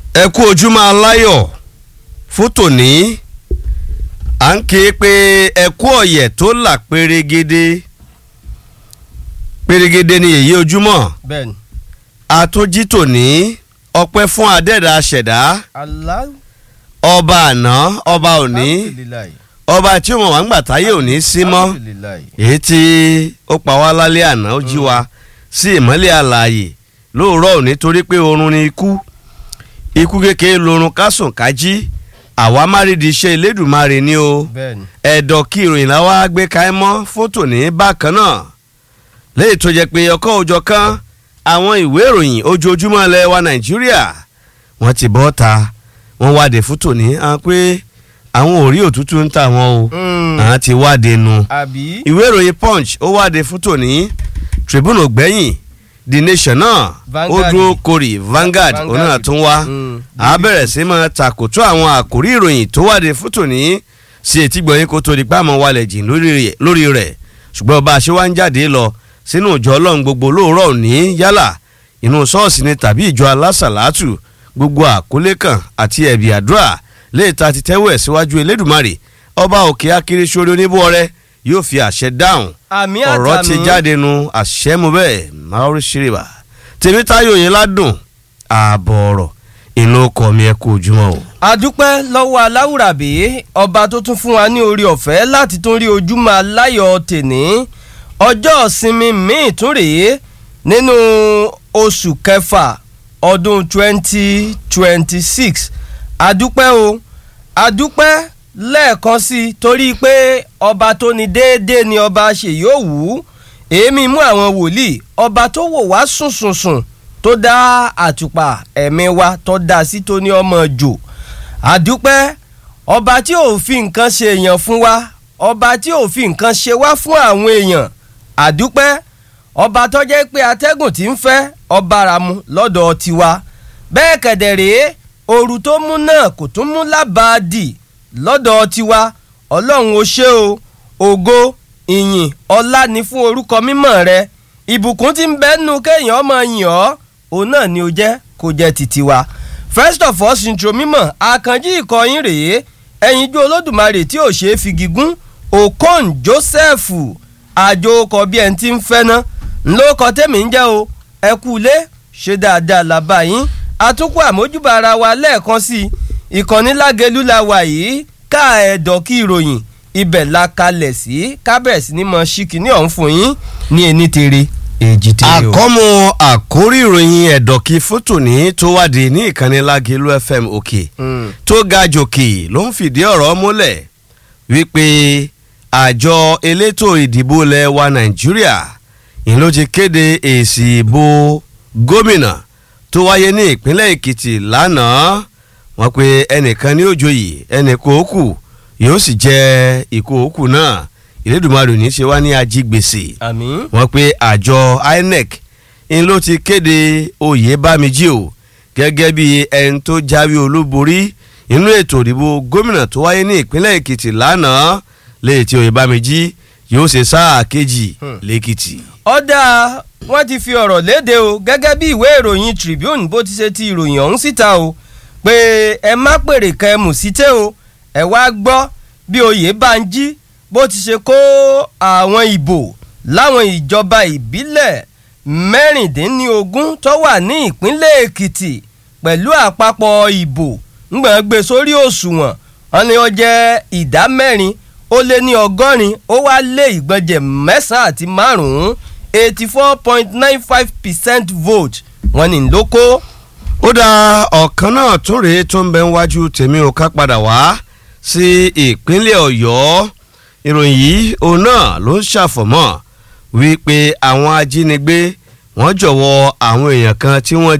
ẹ kú ojúmọ́ aláyọ̀ fún tòní à ń ké pé ẹ kú ọ̀yẹ̀ tó là pérégedé pérégedé ni èyí ojúmọ́ bẹ́ẹ̀ni. àtúnjí tòní ọpẹ́ fún adẹ́dà ṣẹ̀dá Allah ọba àná ọba òní alhamdulilayi ọba tí ó mọ̀ wá ń gbà táyé òní sí mọ́ alhamdulilayi èyí tí ó pa wá lálẹ́ àná ó jí wa sí ìmọ́lẹ̀ àlàyé lóòrọ̀ òní torí pé oorun ni ikú ikú kékeré lorun kásùn kájí àwa má rí di iṣẹ́ Elédùmarè ni o bẹ́ẹ̀ni. ẹ̀dọ̀ kí ìròyìn làwa gbé káẹ́ mọ́ fótò ní bákan náà léyìí tó jẹ́ pé ọkọ̀ òjọ̀ kan àwọn ìwé ìròyìn ojoojúmọ́ ilẹ̀ wa Nàìjíríà wọ́n ti bọ́ ta wọ́n wádìí fótò ní àwọn pé àwọn ò rí òtútù ń tà wọ́n o Mm. àwọn ti wádìí nu àbí. ìwé ìròyìn punch ó wáde fún tòní tribune ògbẹ́yìn the nation náà ó Vanguard. dúró korì Vanguard òun náà Vanguard. tún wá Mm. a bẹ̀rẹ̀ sí máa takòtó àwọn àkórí ìròyìn tó wáde fún tòní sí etí gbọ̀nyìn kó tó di pàmò wálẹ̀ jìn lórí rẹ̀- lórí rẹ̀ ṣùgbọ́n bá a ṣe wá ń jáde lọ sínú ìjọ ọlọ́run gbogbo lóòrọ̀ òní yálà inú ṣọ́ọ̀ṣì ni tàbí ìjọ alásàlátù gbogbo àkólé kan àti ẹ̀bì àdúrà léèta ti tẹ́wọ̀ ẹ̀ síwájú elédùmarè ọba òkè akérésórí oníbọ̀ọ́rẹ́ yóò fi àṣẹ dáhùn àmì ọ̀rọ̀ àtàmì. ti jáde nu àṣẹ mu bẹ́ẹ̀ maori shiriba tèmítáyò yẹn ládùn ààbọ̀ ọ̀rọ̀ inú ọkọ̀ mi ẹ kú ojúmọ́ o. adúpẹ́ lọ́wọ́ aláwùrábí ọba tó tún fún wa ní orí ọ̀fẹ́ láti tún rí ojúmọ́ aláyọ̀ tèní ọjọ́ ìsinmi míì tún rèé nínú oṣù kẹfà ọdún 2026 adúpẹ́ o adúpẹ́ lẹ́ẹ̀kan sí i torí pé ọba tó ní déédéé ni ọba ṣe yóò wù ú èémí mú àwọn wòlíì ọba tó wò wá sùn sùn sùn tó dá àtùpà ẹ̀mí wa tó dá sí tó ní ọmọ jò àdúpẹ́ ọba tí ò fi nǹkan ṣe èèyàn fún wa ọba tí ò fi nǹkan ṣe wá fún àwọn èèyàn àdúpẹ́ ọba tó jẹ́ pé atẹ́gùn tí ń fẹ́ ọba ara mu lọ́dọ̀ tiwa bẹ́ẹ̀ kẹ̀dẹ̀ rèé ooru tó mú náà kò tún mú lábàádì lọ́dọ̀ tiwa ọlọ́run ó ṣe o ògo ìyìn ọlá ni fún orúkọ mímọ́ rẹ ìbùkún tí ń bẹ́nu kéèyàn ọmọ yìn ọ́ òun náà ni ó jẹ́ kó jẹ́ títí wa first of all sintro mímọ́ àkànjí ìkọyín rèé ẹ̀yinjú olódùmarè tí ò ṣeé fi gígùn okon joseph àjò ọkọ̀ bí ẹni tí ń fẹ́ ná ńlọkọ tèmi ń jẹ́ o ẹ kú ilé ṣe dáadáa làbá yín àtúnkù àmójúbà ara wa lẹ́ẹ̀kan sí i ìkànnì lágẹ̀lú la wà yìí ká ẹ̀dọ̀ kí ìròyìn ibẹ̀ la kalẹ̀ sí kábẹ̀sì ní mọ̀ ṣíkì ní ọ̀hún fún yín ní ẹni tèrè èjì tèrè o. àkọ́mọ àkórí ìròyìn ẹ̀dọ̀kí fótò ní tó wádìí ní ìkànnì lágẹ̀lú fm òkè Mm. tó ga jòkè ló ń fìdí ọ̀rọ̀ múlẹ̀ wípé àjọ elétò ìdìbò ilẹ̀ wa nàìjíríà ìlú ti kéde èsì ìbò gómìnà tó wáyé ní ìpínlẹ̀ èkìtì lánàá wọ́n pe ẹnìkan ní òjòyè ẹnìkan òkú yóò sì jẹ́ ìkó òkú náà ìlédùmarè ní í ṣe wá ní ajígbèsè àmín. wọ́n pe àjọ inec ń ló ti kéde oyè bámijí o gẹ́gẹ́ bí ẹni tó jáwé olúborí inú ètò ìdìbò gómìnà tó wáyé ní ìpínlẹ̀ èkìtì lánàá lẹ́yìn tí oyè bámijí yóò ṣe sáà kejì Hmm. lẹ́kìtì. ọ̀dà wọ́n ti fi ọ̀rọ̀ léde o gẹ́gẹ́ bí ìwé ìròyìn Tribune bó ti ṣe ti ìròyìn ọ̀hún síta o pé ẹ má pèrè kẹ́ ẹ mù síté o ẹ wá gbọ́ bí Oyèbánjí bó ti ṣe kó àwọn ìbò láwọn ìjọba ìbílẹ̀ mẹ́rìndínlógún tó wà ní ìpínlẹ̀ Èkìtì pẹ̀lú àpapọ̀ ìbò ńgbọ̀n gbé sórí òṣùwọ̀n wọn ni ó jẹ́ ìdá mẹ́rin ó lé ní ọgọ́rin ó wá lé ìgbọ̀njẹ̀ mẹ́sàn-án àti márùn-ún eighty four point nine five percent vote wọ́n ní ló kó. ó dá ọ̀kan náà tún rèé tó ń bẹ níwájú tèmi ò ká padà wá sí ìpínlẹ̀ ọ̀yọ́ ìròyìn yìí òun náà ló ń ṣàfọ̀mọ́ wípé àwọn ajínigbé wọ́n jọ̀wọ́ àwọn èèyàn kan tí wọ́n